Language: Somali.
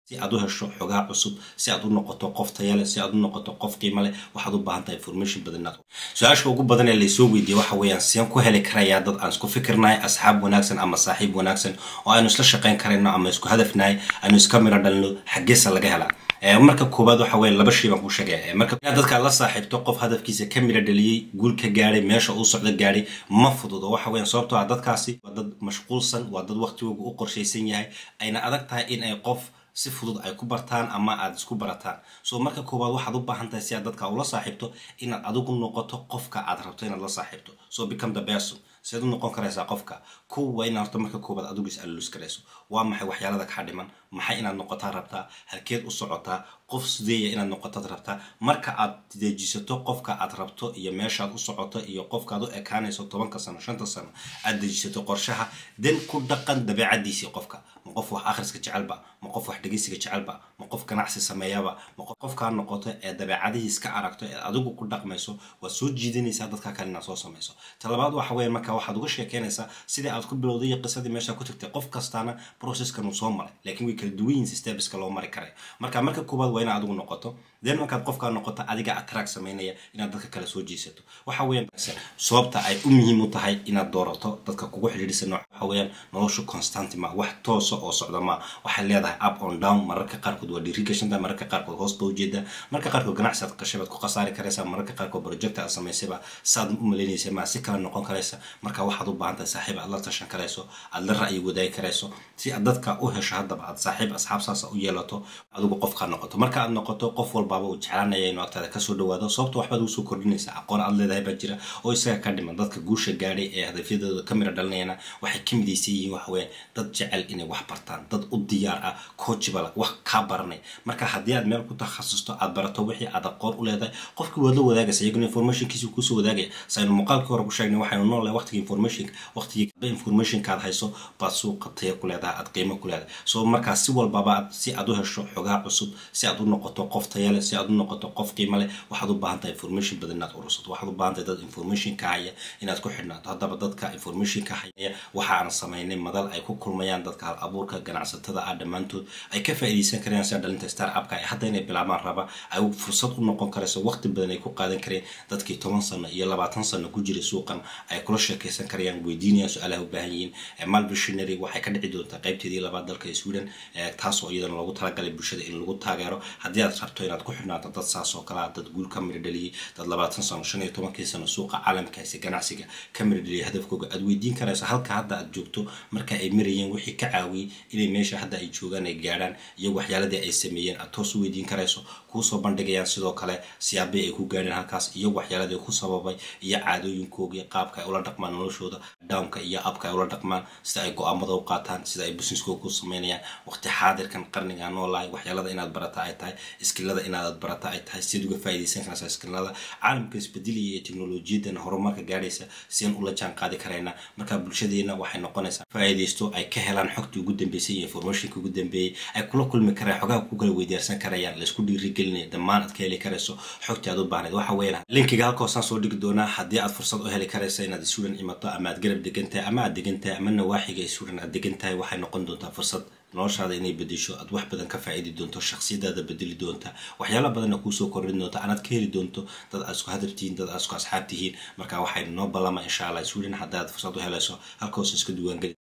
si aad u hesho xogaa cusub si aad u noqoto qof tayale si aad u noqoto qof qiimo leh waxaad u baahan tahay information badan su-aasha ugu badan ee laysoo weydiiyey waxa weeyaan seen ku heli karayaa dad aan isku fikirnahay asxaab wanaagsan ama saaxiib wanaagsan oo aynu isla shaqayn karayno ama isku hadafnahay aynu iska miro dhalino xaggeesa laga helaa marka koowaad waxa weeye laba shay baan ku sheegaya marka inaad dadka la saaxiibto qof hadafkiisa ka miro dhaliyey guul ka gaadhay meesha uu socdo gaadhay ma fududo waxa weeyaan sababtoo ah dadkaasi waa dad mashquulsan waa dad waqtigooga u qorshaysan yahay ayna adag tahay in ay qof si fudud ay ku bartaan ama aad isku barataan so marka koowaad waxaad u baahan tahay si aad dadka ula saaxiibto inaad adigu noqoto qofka aad rabto inaad la saaxiibto so become the person siaad u noqon karaysaa qofka kow waa inaad horta marka koowaad adigu is alulus karayso waa maxay waxyaalada kaa dhiman maxay inaad noqotaa rabtaa halkeed u socotaa qof sideeya inaad noqotaad rabtaa marka aad dejisato qofka aad rabto iyo meeshaad u socoto iyo qofkaad u ekaanayso tobanka sano shanta sano aad dejisato qorshaha den ku dhaqan dabeecadiisii qofka ma qof wax akhriska jecelba ma qof wax dhegeysiga jecelba ma qof ganacsi sameeyaba ma qofkaa noqoto ee dabeecadihiis ka aragto ee adigu ku dhaqmayso waad soo jiidanaysaa dadka kale inaad soo samayso talabaad waxa weeye marka waxaad uga sheekeynaysaa sidii aad ku bilowday iyo qisadii meesha ku tagtay qof kastaana processkan uu soo maray laakiin way kala duwan yihiin stebeska loo mari karay marka marka koowaad waa inaad adigu noqoto then markaad qofkaa noqoto adiga attract samaynaya inaad dadka kale soo jiisato waxa weeyaan sababta ay u muhiim u tahay inaad doorato dadka kugu xidhiidhsan waxa weeyaan noloshu constant ma wax toosa oo socda ma waxay leedahay up on down mararka qaarkood waa dhiiri gashanta mararka qaarkood hoos ba ujeeda mararka qaarkood ganacsi aad qashay baad ku khasaari karaysaa mararka qaarkood project aad samaysayba saad u malaynaysa ma si kale noqon karaysa marka waxaad u baahan tahay saaxiib aad la tashan karayso aad la ra'yi wadaagi karayso si aad dadka u hesho haddaba aad saaxiib asxaab saasa u yeelato adigu qofkaa noqoto marka aad noqoto qof walbaaba uu jeclaanaya inuu agtaada kasoo dhawaado sababta waxbaad ugu soo kordhinaysaa aqoon aad leedahay baa jira oo isaga ka dhiman dadka guusha gaadhay ee hadafyadooda ka mira dhalinayana waxay ka midaysan yihiin waxa weeyaan dad jecel inay wax bartaan dad u diyaar ah coachbala wax kaa baranay marka haddii aad meel ku takhasusto aad barato wixii aad aqoon u leedahay qofkii waad la wadaagaysa iyaguna informationkiisa kusoo wadaagaya saynu muuqaalkii hore ku sheegnay waxaynu noolahay waqtiga informationka waqtigii informationka aad hayso baad suuqa taya ku leedahay aad qiimo ku leedahay so markaa si walbaba si aad u hesho xogaa cusub si aad u noqoto qof taya leh si aad u noqoto qof qiimo leh waxaad u baahan tahay information badan inaad urursato waxaad u baahan tahay dad information ka haya inaad ku xidhnaato haddaba dadka information ka haya waxaan samaynay madal ay ku kulmayaan dadka hal abuurka ganacsatada ah dhammaantood ay ka faa'iidaysan karayaan sida dhalinta star upka ay hadda inay bilaabaan raba ay fursad u noqon karayso waqti badan ay ku qaadan kareen dadkii toban sano iyo labaatan sano ku jiray suuqan ay kula sheekaysan karayaan weydiinayaan su-aalaha u baahan yihiin malvisionary waxay ka dhici doontaa qaybteedii labaad dalka sweden taasoo iyadana loogu talagalay bulshada in lagu taageero haddii aad rabto inaad ku xidhnaato dad saas oo kale dad guul ka mira dhaliyey dad labaatan sano shan iyo tobankii sano suuqa caalamkaasi ganacsiga ka mira dhaliyay hadafkooga aad weydiin karayso halka hadda aad joogto marka ay marayeen wixii ka caawiyey inay meesha hadda ay joogaan ay gaadhaan iyo waxyaaladii ay sameeyeen aad toos u weydiin karayso kuusoo bandhigayaan sidoo kale siyaabii ay ku gaadheen halkaas iyo waxyaaladii ku sababay iyo caadooyinkoogii qaabka ay ula dhaqmaan noloshooda downka iyo abka ay ula dhaqmaan sida ay go-aamada u qaataan sida ay businesskooga ku sameynayaan waqti xaadirkan qarniga noolahay waxyaalada inaad barata ay tahay iskilada inaad barata ay tahay siad uga faa'iidaysan karaysaa iskilada caalamka isbedelaya iyo teknolojiyadan horumarka gaadhaysa sian ula jaan qaadi karayna marka bulshadeena waxay noqonaysaa faa'iidaysto ay ka helaan xogtii ugu dambeysay iyo informationka ugu dambeeyey ay kula kulmi karayaan xogaha ku kala weydaarsan karayaan laysku dhiirigelinaya dhammaan aad ka heli karayso xogtii aad u baahnayd waxa weeyaan linkiga halkoosaan soo dhigi doonaa haddii aad fursad u heli karaysa inaad suudan imato ama aad garab degan tahay ama aad degan tahay ama nawaaxiga suudan aad degan tahay waxay noqon doontaa fursad noloshaada inay bedesho aad wax badan ka faa'idi doonto shaksiyadaada bedeli doonta waxyaala badanna kuusoo kordhin doonta anaad ka heli doonto dad aad isku hadaf tihiin dad aad isku asxaab tihiin marka waxay noo ballama insha allah sweden haddaad fursad u helayso halkoos iska duwaangeli